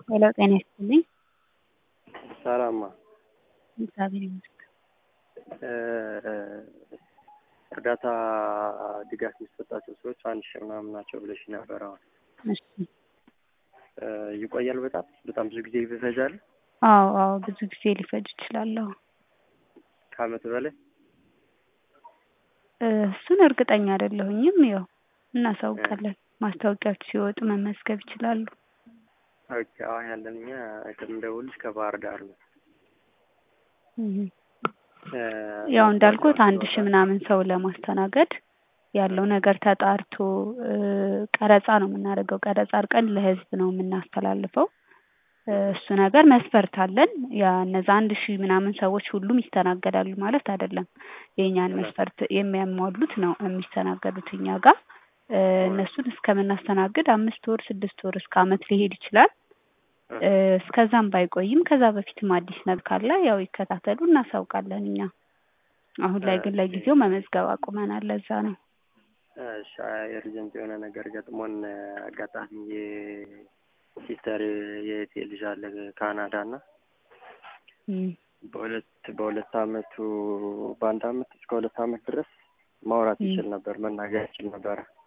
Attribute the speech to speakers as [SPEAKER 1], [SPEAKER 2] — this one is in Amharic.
[SPEAKER 1] ሄሎ ጤና ይስጥልኝ።
[SPEAKER 2] ሰላማ
[SPEAKER 1] እግዚአብሔር ይመስገን።
[SPEAKER 2] እርዳታ ድጋፍ የሚሰጣቸው ሰዎች አንድ ሺህ ምናምን ናቸው ብለሽ ነበር። አሁን
[SPEAKER 1] እሺ።
[SPEAKER 2] ይቆያል። በጣም በጣም ብዙ ጊዜ ይፈጃል።
[SPEAKER 1] አዎ አዎ፣ ብዙ ጊዜ ሊፈጅ ይችላል። አዎ
[SPEAKER 2] ከአመት በላይ
[SPEAKER 1] እሱን እርግጠኛ አይደለሁኝም። ያው እናሳውቃለን። ማስታወቂያዎች ሲወጡ መመዝገብ ይችላሉ።
[SPEAKER 2] ኦኬ። አሁን ያለን እኛ ከምደውልሽ ከባህር ዳር ነው።
[SPEAKER 1] እህ ያው እንዳልኩት አንድ ሺህ ምናምን ሰው ለማስተናገድ ያለው ነገር ተጣርቶ ቀረጻ ነው የምናደርገው። ቀረጻ አርቀን ለህዝብ ነው የምናስተላልፈው። እሱ ነገር መስፈርት አለን። ያ እነዛ አንድ ሺህ ምናምን ሰዎች ሁሉም ይስተናገዳሉ ማለት አይደለም። የእኛን መስፈርት የሚያሟሉት ነው የሚስተናገዱት እኛ ጋር። እነሱን እስከምናስተናግድ አምስት ወር ስድስት ወር እስከ አመት ሊሄድ ይችላል። እስከዛም ባይቆይም ከዛ በፊትም አዲስ ነገር ካለ ያው ይከታተሉ፣ እናሳውቃለን እኛ። አሁን ላይ ግን ለጊዜው መመዝገብ አቁመናል። ለዛ ነው።
[SPEAKER 2] እሺ ኤርጀንት የሆነ ነገር ገጥሞን አጋጣሚ የሲስተር የእህቴ ልጅ አለ ካናዳ እና በሁለት በሁለት አመቱ በአንድ አመት እስከ ሁለት አመት ድረስ ማውራት ይችል ነበር፣ መናገር ይችል ነበረ።